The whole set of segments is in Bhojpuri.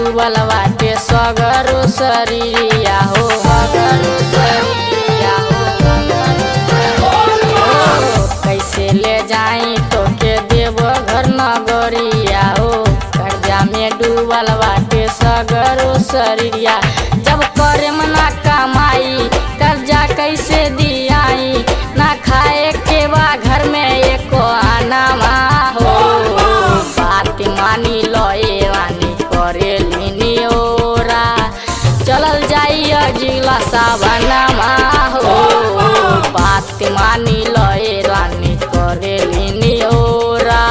डूबल बाटे सगरो शरीरिया हो सगरो शरीरिया हो सगरो शरीरिया हो। कैसे ले जाई तो के देव घर नगरिया हो कर्जा में डूबल बाटे सगरो शरीरिया जब करे मना कमाई कर्जा कैसे दियाई ना खाए के बा घर में एको आना हो बात मानी लए वानी करे लिनी ओरा चलल जाई अजिला सावनमा हो बात मानी लए रानी करे लिनी ओरा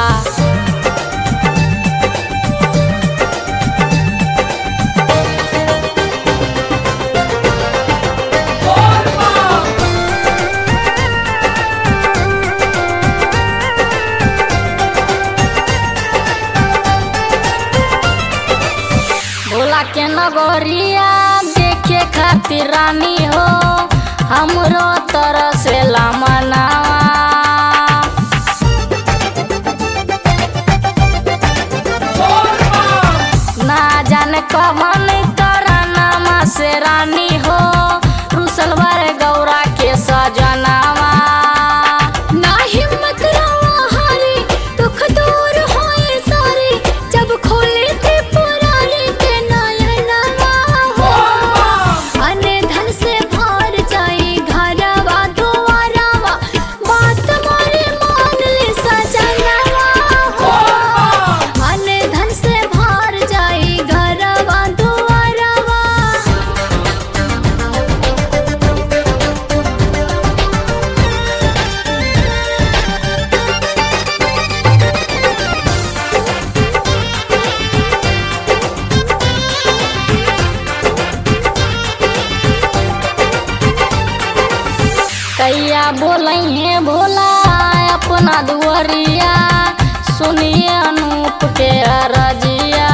भोला के नगरिया देखे खातिर रानी हो हमरो तरह से मनावा ना जाने कवन करनामा से रानी हो रुसलवर गौरा के सजनावा ना हिम्मत रवा हारी दुख दूर होए सारे जब खोले थे पुराने के नयनमा हो अने धन से भर जाए घरवा दुआरवा बात मारे मान ले सजनवा हो अने धन से भर जाए घरवा दुआरवा कैया बोलैहे भोला अपना दुआरिया सुनिए अनूप के अरजिया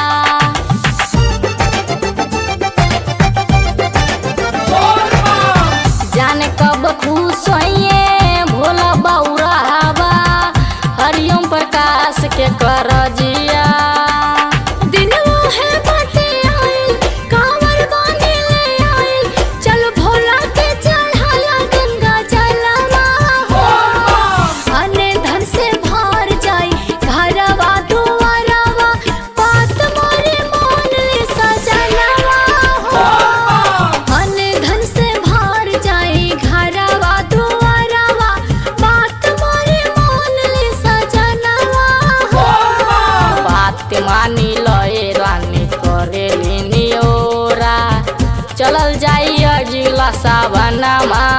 जाने कब खुश होइए भोला बौरा हवा हरिओम प्रकाश के करजिया दिनवा है बाटे आइल कांवर बांधे ले आइल चल भोला के चढ़ाया गंगा जलवा हो अने धन से भर जाई घरवा दुआरवा बात मारे मान ले सजनवा हो अने धन से भर जाई घरवा दुआरवा बात मारे मान ले सजनवा हो बात मानी लए रानी करे लिनी ओरा चलल जाई अजिला सावनमा